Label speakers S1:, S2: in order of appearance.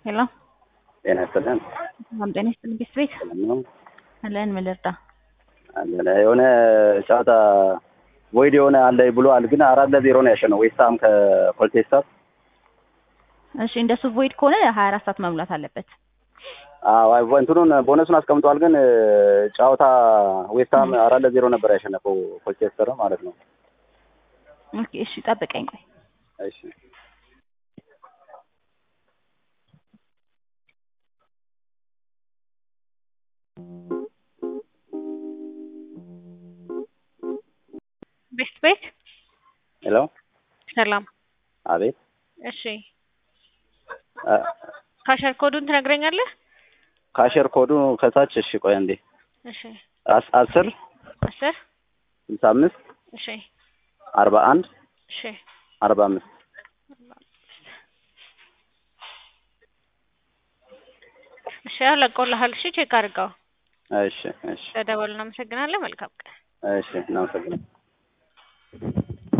S1: ሄሎ
S2: ጤና ይስጥልን።
S1: ሰላም ጤና ይስጥልን። ቤት ቤት
S2: ሰላም ነው
S1: አለን ምን ልርዳ?
S2: አለ የሆነ ጨዋታ ቮይድ የሆነ አለ ብሏል፣ ግን አራት ለዜሮ ነው ያሸነው ዌስትሃም ከኮልቴስታር።
S1: እሺ እንደሱ ቮይድ ከሆነ ሀያ አራት ሰዓት መሙላት አለበት።
S2: አዎ እንትኑን ቦነሱን አስቀምጧል፣ ግን ጨዋታ ዌስትሃም አራት ለዜሮ ነበር ያሸነፈው ኮልቴስታር ማለት ነው።
S1: ኦኬ እሺ ጠብቀኝ ቆይ።
S2: እሺ
S1: ቤት ቤት
S2: ሄሎ
S1: ሰላም
S2: አቤት
S1: እሺ ካሸር ኮዱን ትነግረኛለህ?
S2: ካሸር ኮዱ ከታች እሺ ቆይ አንዴ
S1: እሺ
S2: አስ- አስር
S1: አስር
S2: ስልሳ አምስት
S1: እሺ
S2: አርባ አንድ
S1: እሺ
S2: አርባ አምስት
S1: እሺ ያው ለቆልሃል። እሺ ቼክ አድርገው።
S2: እሺ እሺ
S1: ለደወሉ እናመሰግናለን። መልካም ቀን።
S2: እሺ እናመሰግናለን።